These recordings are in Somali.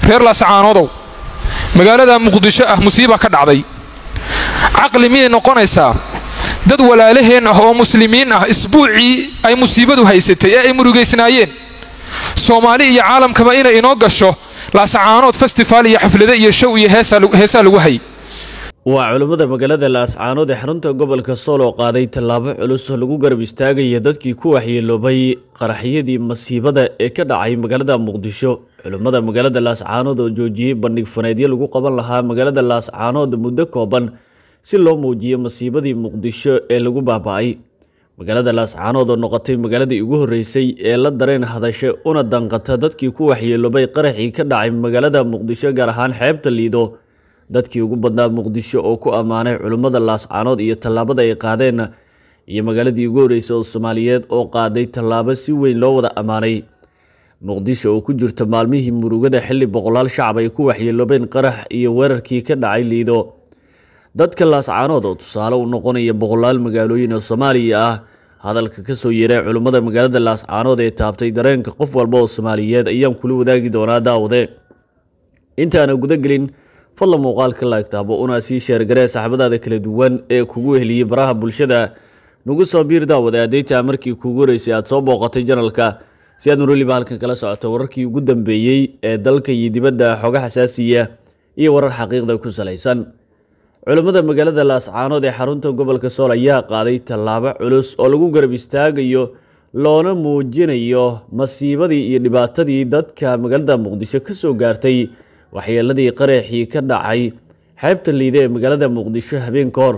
reer laascaanoodow magaalada muqdisho ah musiiba ka dhacday caqli miyay noqonaysaa dad walaalaheen ah oo muslimiin ah isbuucii ay musiibadu haysatay ee ay murugaysnaayeen soomaali iyo caalamkaba inay inoo gasho laascaanood festival iyo xaflado iyo show iyo heesaa lagu hay waa culummada magaalada laascaanood ee xarunta gobolka sool oo qaaday tallaabo culus oo lagu garab istaagaya dadkii ku waxyeeloobay qaraxyadii masiibada ee ka dhacay magaalada muqdisho culummada magaalada laascaanood oo joojiyey bandhig faneedyo lagu qaban lahaa magaalada laascaanood muddo kooban si loo muujiyo masiibadii muqdisho ee lagu baaba-ay magaalada laascaanood oo noqotay magaaladii ugu horreysay ee la dareen hadasha una danqata dadkii ku waxyeeloobay qaraxii ka dhacay magaalada muqdisho gaar ahaan xeebta liido dadkii ugu badnaa muqdisho oo ku ammaanay culummada laascaanood iyo tallaabada ay qaadeen iyo magaaladii ugu horreysay oo soomaaliyeed oo qaaday tallaabo si weyn loo wada ammaanay muqdisho oo ku jirta maalmihii murugada xilli boqolaal shacab ay ku waxyeeloobeen qarax iyo weerarkii ka dhacay liido dadka laascaanood oo tusaale u noqonaya boqolaal magaalooyin oo soomaaliya ah hadalka kasoo yeeray culummada magaalada laascaanood ee taabtay dareenka qof walba oo soomaaliyeed ayaan kula wadaagi doonaa daawade intaana gudagelin fadla muuqaalka laagtaabo una sii sheergaree saxbadaada kala duwan ee kugu heliyey baraha bulshada nagu soo biir daawade adeytaa markii kuugu horeysay aad soo booqatay janalka si aad marweliba halkan kala socoto wararkii ugu dambeeyey ee dalka iyo dibadda xoga xasaasiya iyo warar xaqiiqda ku salaysan culummada magaalada laascaanood ee xarunta gobolka sool ayaa qaaday tallaabo culus oo lagu garab istaagayo loona muujinayo masiibadii iyo dhibaatadii dadka magaalada muqdisho kasoo gaartay waxyeeladii qaraxii ka dhacay xeebta liide ee magaalada muqdisho habeen ka hor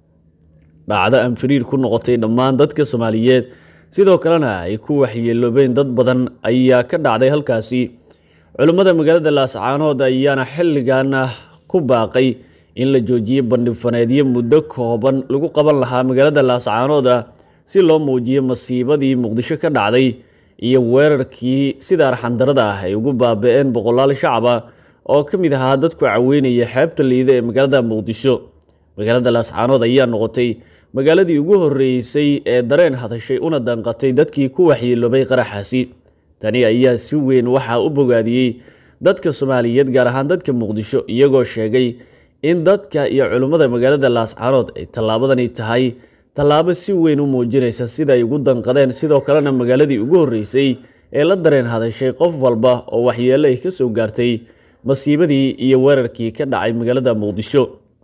dhacdo aan firiir ku noqotay dhammaan dadka soomaaliyeed sidoo kalena ay ku waxyeeloobeen dad badan ayaa ka dhacday halkaasi culummada magaalada laascaanood ayaana xilligan ku baaqay in la joojiyey bandhigfaneedyo muddo kooban lagu qaban lahaa magaalada laascaanood si loo muujiyo masiibadii muqdisho ka dhacday iyo weerarkii sida arxandarada ah ay ugu baaba-een boqolaal shacaba oo ka mid ahaa dadku caweynaya xeebta liida ee magaalada muqdisho magaalada laascaanood ayaa noqotay magaaladii ugu horreysay ee dareen hadashay una danqatay dadkii ku waxyeeloobay qaraxaasi tani ayaa si weyn waxaa u bogaadiyey dadka soomaaliyeed gaar ahaan dadka muqdisho iyagoo sheegay in dadka iyo culummada magaalada laascaanood ay tallaabadani tahay tallaabo si weyn u muujinaysa sida ay ugu danqadeen sidoo kalena magaaladii ugu horreysay ee la dareen hadashay qof walba oo waxyeelo ay kasoo gaartay masiibadii iyo weerarkii ka dhacay magaalada muqdisho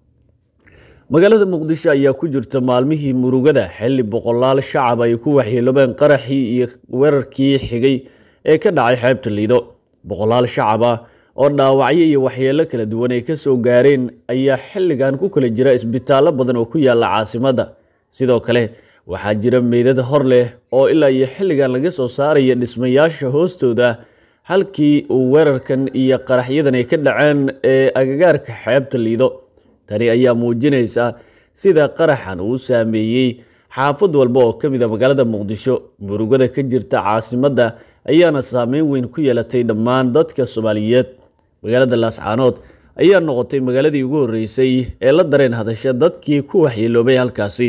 magaalada muqdisho ayaa ku jirta maalmihii murugada xilli boqolaal shacab ay ku waxyeeloobeen qaraxii iyo weerarkii xigay ee ka dhacay xeebta liido boqolaal shacab ah oo dhaawacyo iyo waxyeelo kala duwan ay kasoo gaareen ayaa xilligan ku kala jira isbitaallo badan oo ku yaala caasimadda sidoo kale waxaa jira meydad hor leh oo ilaa iyo xilligan laga soo saaraya dhismayaasha hoostooda halkii uu weerarkan iyo qaraxyadan ay ka dhaceen ee agagaarka xeebta liido tani ayaa muujinaysa sida qaraxan uu saameeyey xaafad walba oo ka mid a magaalada muqdisho murugada ka jirta caasimadda ayaana saameyn weyn ku yeelatay dhammaan dadka soomaaliyeed magaalada laascaanood ayaa noqotay magaaladii ugu horreysay ee la dareen hadasha dadkii ku waxyeeloobay halkaasi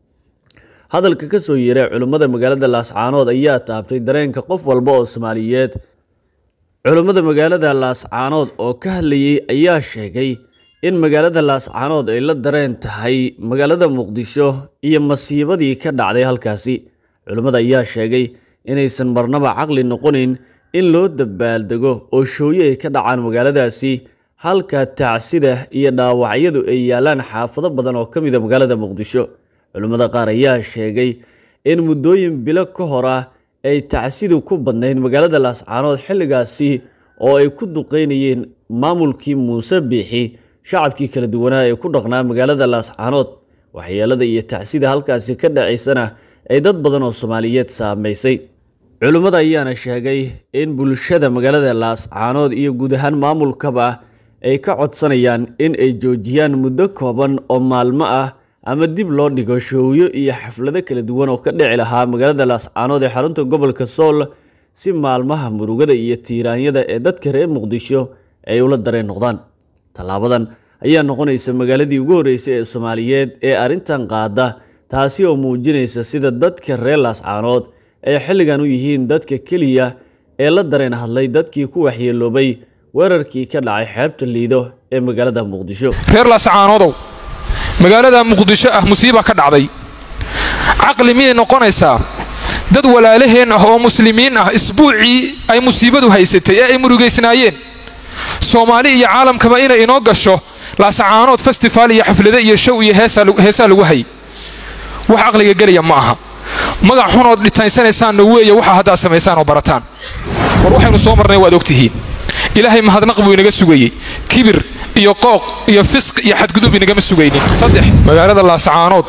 hadalka kasoo yeeray culummada magaalada laascaanood ayaa taabtay dareenka qof walba oo soomaaliyeed culummada magaalada laascaanood oo ka hadlayay ayaa sheegay in magaalada laascaanood ay la dareen tahay magaalada muqdisho iyo masiibadii ka dhacday halkaasi culummada ayaa sheegay inaysan marnaba caqli noqonayn in loo dabaaldego oo shooye ay ka dhacaan magaaladaasi halka tacsida iyo dhaawacyadu ay yaalaan xaafado badan oo ka mida magaalada muqdisho culimmada qaar ayaa sheegay in muddooyin bilo ka hor ah ay tacsidu ku badnayd magaalada laascaanood xilligaasi oo ay ku duqeynayeen maamulkii muuse biixi shacabkii kala duwanaa ee ku dhaqnaa magaalada laascaanood waxyeelada iyo tacsida halkaasi ka dhacaysana ay dad badan oo soomaaliyeed saameysay culimmada ayaana sheegay in bulshada magaalada laascaanood iyo guud ahaan maamulkaba ay ka codsanayaan in ay joojiyaan muddo kooban oo maalmo ah ama dib loo dhigo showyo iyo xaflado kala duwan oo ka dhici lahaa magaalada laascaanood ee xarunta gobolka sool si maalmaha murugada iyo tiiraanyada ee dadka reer muqdisho ay ula dareen noqdaan tallaabadan ayaa noqonaysa magaaladii ugu horreysay ee soomaaliyeed ee arrintan qaada taasi oo muujinaysa sida dadka reer laascaanood ay xilligan u yihiin dadka keliya ee la dareen hadlay dadkii ku waxyeeloobay weerarkii ka dhacay xeebta liido ee magaalada muqdisho reer laascaanoodow magaalada muqdisho ah musiiba ka dhacday caqli miyay noqonaysaa dad walaalaheen ah oo muslimiin ah isbuucii ay musiibadu haysatay ee ay murugaysnaayeen soomaali iyo caalamkaba inay inoo gasho laasacaanood festival iyo xaflade iyo show iyo heesaa lagu hay wax caqliga gelaya ma aha magac xunood dhitaynsanaysaanna weeye waxa haddaad samaysaan oo barataan war waxaynu soo marnay waad ogtihiin ilaahay mahadnaq buu inaga sugayey kibir iyo qooq iyo fisq iyo xadgudub inagama sugaynin saddex magaalada laasacaanood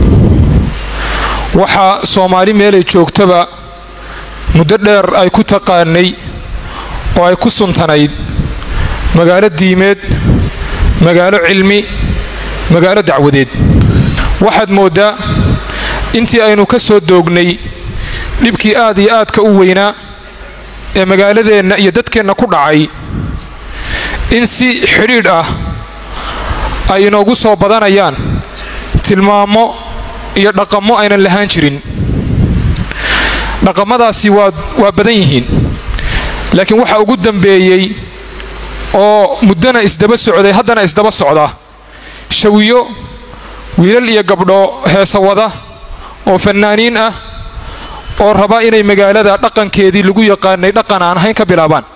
waxaa soomaali meelay joogtaba muddo dheer ay ku taqaanay oo ay ku suntanayd magaalo diimeed magaalo cilmi magaalo dacwadeed waxaad mooddaa intii aynu ka soo doognay dhibkii aad iyo aadka u weynaa ee magaaladeenna iyo dadkeenna ku dhacay in si xidhiidh ah ay inoogu soo badanayaan tilmaamo iyo dhaqammo aynan lahaan jirin dhaqamadaasi waa badan yihiin laakiin waxaa ugu dambeeyey oo muddana isdaba socday haddana isdaba socda shawiyo wiilal iyo gabdho heesa wada oo fannaaniin ah oo raba inay magaalada dhaqankeedii lagu yaqaanay dhaqan aan ahayn ka bilaabaan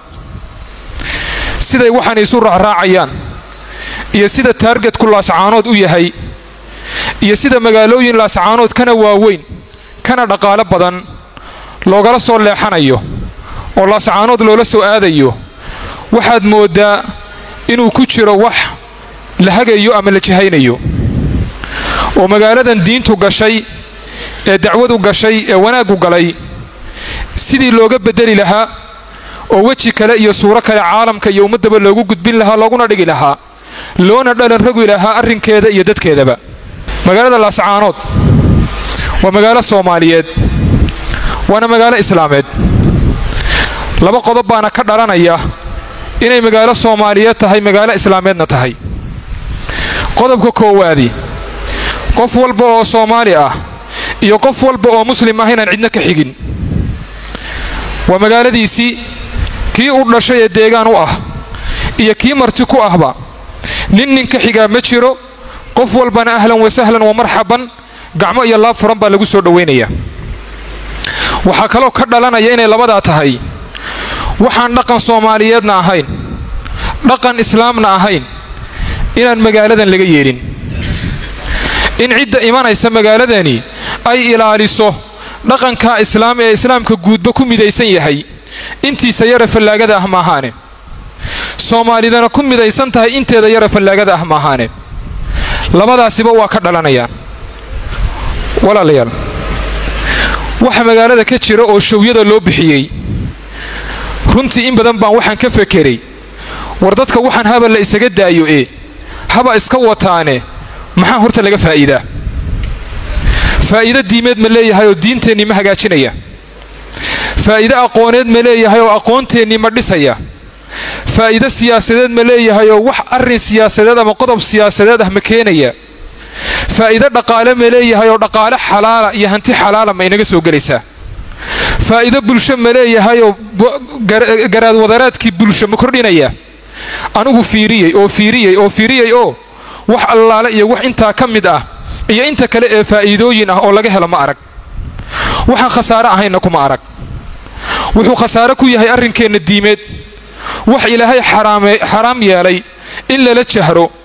siday waxaan isu raacraacayaan iyo sida taargetku laascaanood u yahay iyo sida magaalooyin laascaanood kana waaweyn kana dhaqaalo badan loogala soo leexanayo oo laascaanood loola soo aadayo waxaad mooddaa inuu ku jiro wax la hagayo ama la jahaynayo oo magaaladan diintu gashay ee dacwadu gashay ee wanaaggu galay sidii looga beddeli lahaa oo weji kale iyo suuro kale caalamka iyo ummaddaba loogu gudbin lahaa looguna dhigi lahaa loona dhalan rogi lahaa arrinkeeda iyo dadkeedaba magaalada laascaanood waa magaalo soomaaliyeed waana magaalo islaameed laba qodob baana ka dhalanaya inay magaalo soomaaliyeed tahay magaalo islaameedna tahay qodobka koowaadi qof walba oo soomaali ah iyo qof walba oo muslim ah inaan cidno ka xigin waa magaaladiisii kii u dhashay ee deegaan u ah iyo kii marti ku ahba nin nin ka xigaa ma jiro qof walbana ahlan wasahlan wa marxaban gacmo iyo laab furan baa lagu soo dhowaynaya waxaa kaloo ka dhalanaya inay labadaa tahay waxaan dhaqan soomaaliyeedna ahayn dhaqan islaamna ahayn inaan magaaladan laga yeelin in cidda imanaysa magaaladani ay ilaaliso dhaqankaa islaam ee islaamka guudba ku midaysan yahay intiisa yara fallaagada ah maahaane soomaalidana ku midaysan tahay inteeda yara fallaagada ah maahaane labadaasiba waa ka dhalanayaan walaalayaal waxa magaalada ka jira oo shawyada loo bixiyey runtii in badan baan waxaan ka fekeray war dadka waxaan haba la isaga daayo ee haba iska wataane maxaa horta laga faa'iidaa faa'iido diimeed ma leeyahay oo diinteennii ma hagaajinaya faa'iido aqooneed ma leeyahay oo aqoonteennii ma dhisaya faa'iido siyaasadeed ma leeyahay oo wax arrin siyaasadeed ama qodob siyaasadeed ah ma keenaya faa'iido dhaqaale ma leeyahay oo dhaqaale xalaala iyo hanti xalaala ma inaga soo gelaysaa faa'iido bulsho ma leeyahay oo garaadwadaraadkii bulsho ma kordhinaya anigu fiiriyey oo fiiriyey oo fiiriyey oo wax allaale iyo wax intaa ka mid ah iyo inta kale ee faa'iidooyin ah oo laga helo ma arag waxaan khasaare ahaynna kuma arag wuxuu khasaare ku yahay arrinkeenna diimeed wax ilaahay xaraam yeelay in lala jahro